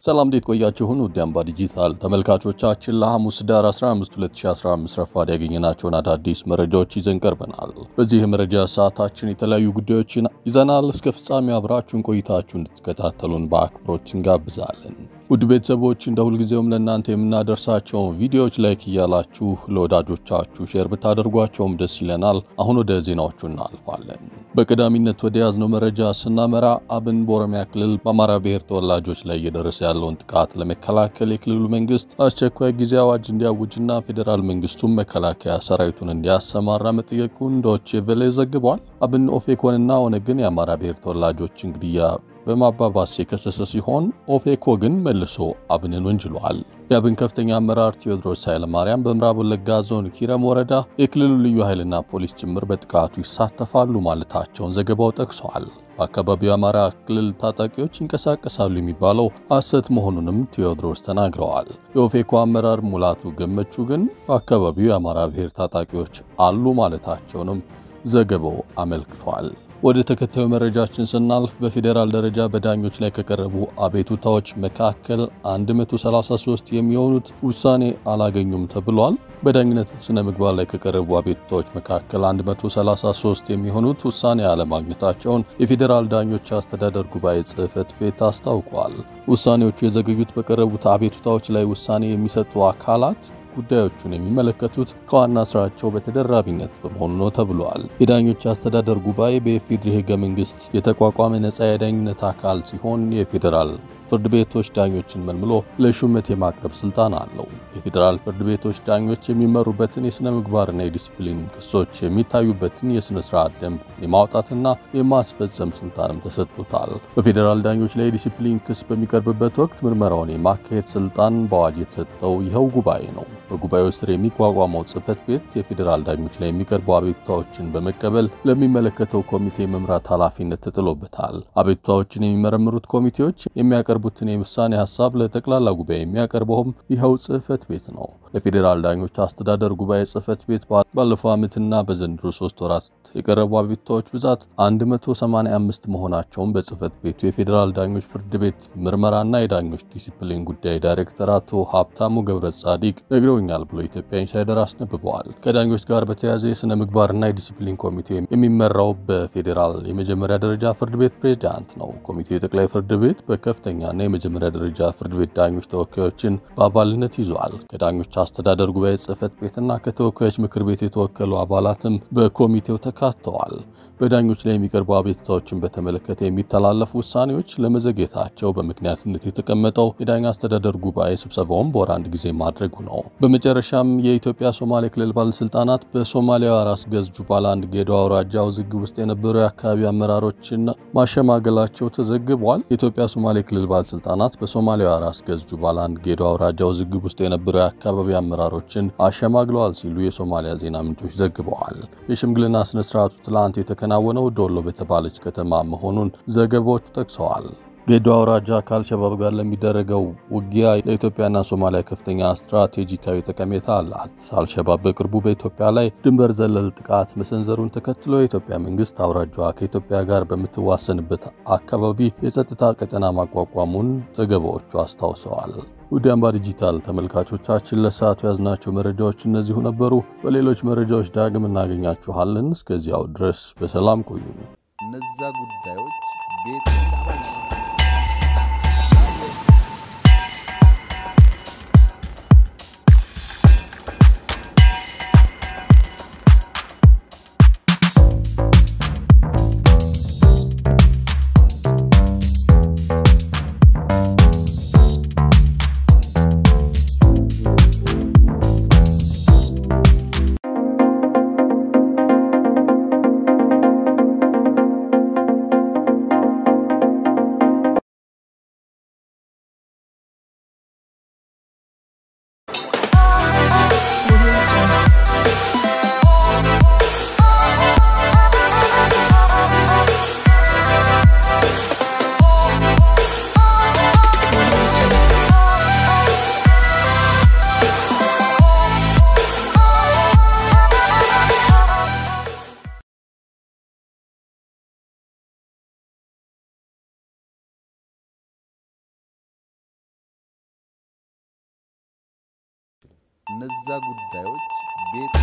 ሰላም እንዴት ቆያችሁን? ውድ አምባ ዲጂታል ተመልካቾቻችን ለሐሙስ ዳር 15 2015 ረፋድ ያገኘናቸውን አዳዲስ መረጃዎች ይዘን ቀርበናል። በዚህ የመረጃ ሰዓታችን የተለያዩ ጉዳዮችን ይዘናል። እስከ ፍጻሜ አብራችሁን ቆይታችሁ እንድትከታተሉን በአክብሮት እንጋብዛለን። ውድ ቤተሰቦች እንደ ሁልጊዜውም ለእናንተ የምናደርሳቸውን ቪዲዮዎች ላይክ እያላችሁ ለወዳጆቻችሁ ሼር ብታደርጓቸውም ደስ ይለናል። አሁን ወደ ዜናዎቹ እናልፋለን። በቀዳሚነት ወደ ያዝነው መረጃ ስናመራ አብን በኦሮሚያ ክልል በአማራ ብሔር ተወላጆች ላይ እየደረሰ ያለውን ጥቃት ለመከላከል የክልሉ መንግስት አስቸኳይ ጊዜ አዋጅ እንዲያውጅና ፌዴራል መንግስቱም መከላከያ ሰራዊቱን እንዲያሰማራ መጠየቁን ዶቼ ቬለ ዘግቧል። አብን ኦፌኮንና ኦነግን የአማራ ብሔር ተወላጆችን ግድያ በማባባስ የከሰሰ ሲሆን ኦፌኮ ግን መልሶ አብንን ወንጅሏል። የአብን ከፍተኛ አመራር ቴዎድሮስ ኃይለማርያም በምዕራብ ወለጋ ዞን ኪረም ወረዳ የክልሉ ልዩ ኃይልና ፖሊስ ጭምር በጥቃቱ ይሳተፋሉ ማለታቸውን ዘገባው ጠቅሰዋል። በአካባቢው የአማራ ክልል ታጣቂዎች ይንቀሳቀሳሉ የሚባለው ሐሰት መሆኑንም ቴዎድሮስ ተናግረዋል። የኦፌኮ አመራር ሙላቱ ገመቹ ግን በአካባቢው የአማራ ብሔር ታጣቂዎች አሉ ማለታቸውንም ዘገባው አመልክቷል። ወደ ተከታዩ መረጃችን ስናልፍ በፌዴራል ደረጃ በዳኞች ላይ ከቀረቡ አቤቱታዎች መካከል 133 የሚሆኑት ውሳኔ አላገኙም ተብሏል። በዳኝነት ስነ ምግባር ላይ ከቀረቡ አቤቱታዎች መካከል 133 የሚሆኑት ውሳኔ አለማግኘታቸውን የፌዴራል ዳኞች አስተዳደር ጉባኤ ጽሕፈት ቤት አስታውቋል። ውሳኔዎቹ የዘገዩት በቀረቡት አቤቱታዎች ላይ ውሳኔ የሚሰጡ አካላት ጉዳዮቹን የሚመለከቱት ከዋና ስራቸው በተደራቢነት በመሆኑ ነው ተብሏል። የዳኞች አስተዳደር ጉባኤ በኢፌዴሪ ሕገ መንግስት የተቋቋመ ነጻ የዳኝነት አካል ሲሆን የፌዴራል ፍርድ ቤቶች ዳኞችን መልምሎ ለሹመት የማቅረብ ስልጣን አለው። የፌዴራል ፍርድ ቤቶች ዳኞች የሚመሩበትን የሥነ ምግባርና የዲሲፕሊን ክሶች የሚታዩበትን የሥነ ስርዓት ደንብ የማውጣትና የማስፈጸም ስልጣንም ተሰጥቶታል። በፌዴራል ዳኞች ላይ የዲሲፕሊን ክስ በሚቀርብበት ወቅት ምርመራውን የማካሄድ ስልጣን በአዋጅ የተሰጠው ይኸው ጉባኤ ነው። በጉባኤው ስር የሚቋቋመው ጽሕፈት ቤት የፌዴራል ዳኞች ላይ የሚቀርቡ አቤቱታዎችን በመቀበል ለሚመለከተው ኮሚቴ መምራት ኃላፊነት ተጥሎበታል። አቤቱታዎችን የሚመረምሩት ኮሚቴዎች የሚያቀርቡትን የውሳኔ ሀሳብ ለጠቅላላ ጉባኤ የሚያቀርበውም ይኸው ጽሕፈት ቤት ነው። ለፌዴራል ዳኞች አስተዳደር ጉባኤ ጽሕፈት ቤት ባለፈው ዓመትና በዘንድሮ ሶስት ወራት የቀረቡ አቤቱታዎች ብዛት 185 መሆናቸውን በጽሕፈት ቤቱ የፌዴራል ዳኞች ፍርድ ቤት ምርመራና የዳኞች ዲሲፕሊን ጉዳይ ዳይሬክተር አቶ ሀብታሙ ገብረ ጻዲቅ ነግረውኛል ብሎ ኢትዮጵያ ኢንሳይደር አስነብበዋል። ከዳኞች ጋር በተያያዘ የሥነ ምግባርና የዲሲፕሊን ኮሚቴ የሚመራው በፌዴራል የመጀመሪያ ደረጃ ፍርድ ቤት ፕሬዚዳንት ነው። ኮሚቴው የጠቅላይ ፍርድ ቤት በከፍተኛና የመጀመሪያ ደረጃ ፍርድ ቤት ዳኞች ተወካዮችን በአባልነት ይዟል። ከዳኞች አስተዳደር ጉባኤ ጽሕፈት ቤትና ከተወካዮች ምክር ቤት የተወከሉ አባላትም በኮሚቴው ተካተዋል። በዳኞች ላይ የሚቀርቡ አቤቱታዎችን በተመለከተ የሚተላለፉ ውሳኔዎች ለመዘግየታቸው በምክንያትነት የተቀመጠው የዳኛ አስተዳደር ጉባኤ ስብሰባውን በወር አንድ ጊዜ ማድረጉ ነው። በመጨረሻም የኢትዮጵያ ሶማሌ ክልል ባለስልጣናት በሶማሊያዋ ራስ ገዝ ጁባላንድ ጌዶ አውራጃ ውዝግብ ውስጥ የነበሩ የአካባቢ አመራሮችን ማሸማገላቸው ተዘግቧል። የኢትዮጵያ ሶማሌ ክልል ባለስልጣናት በሶማሊያዋ ራስ ገዝ ጁባላንድ ጌዶ አውራጃ ውዝግብ ውስጥ የነበሩ የአካባቢ አመራሮችን አሸማግለዋል ሲሉ የሶማሊያ ዜና ምንጮች ዘግበዋል። የሽምግልና ስነስርዓቱ ትላንት የተከናወነው ዶሎ በተባለች ከተማ መሆኑን ዘገባዎቹ ጠቅሰዋል። ጌዶ አውራጃ ከአልሸባብ ጋር ለሚደረገው ውጊያ ለኢትዮጵያና ሶማሊያ ከፍተኛ ስትራቴጂካዊ ጠቀሜታ አላት። አልሸባብ በቅርቡ በኢትዮጵያ ላይ ድንበር ዘለል ጥቃት መሰንዘሩን ተከትሎ የኢትዮጵያ መንግስት አውራጃዋ ከኢትዮጵያ ጋር በምትዋሰንበት አካባቢ የጸጥታ ቀጠና ማቋቋሙን ዘገባዎቹ አስታውሰዋል። ውድ አምባ ዲጂታል ተመልካቾቻችን ለሰዓቱ ያዝናቸው መረጃዎች እነዚሁ ነበሩ። በሌሎች መረጃዎች ዳግም እናገኛችኋለን። እስከዚያው ድረስ በሰላም ቆዩ። እነዛ ጉዳዮች ቤት እነዛ ጉዳዮች ቤት